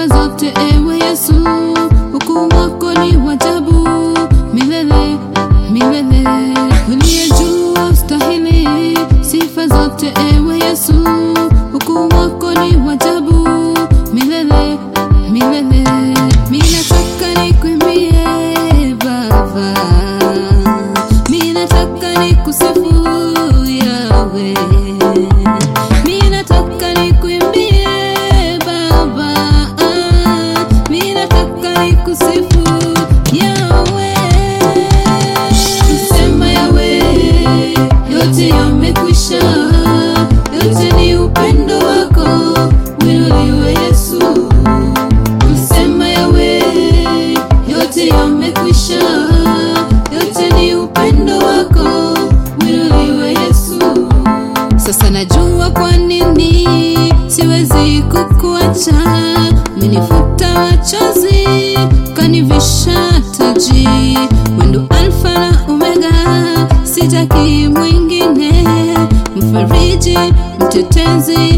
zote ewe Yesu, ukuu wako ni wa ajabu milele milele, uliye juu wastahili sifa zote ewe Yesu, ukuu wako ni wa ajabu milele milele. Mimi nataka nikuimbie Baba, mimi nataka nikusifu Yawe, mimi nataka nikuimbie Baba, ah, mimi nataka nikusifu Yawe. Sema Yawe, yote yamekwisha, yote ni upendo wako, winuliwe Yesu. Msema Yawe, yote yamekwisha, yote ni upendo wako, winuliwe Yesu. Sasa najua kwa nini siwezi kukuacha, umenifuta machozi, kanivisha taji, wendo Alfa na Omega, sitaki mwingine, mfariji, mtetezi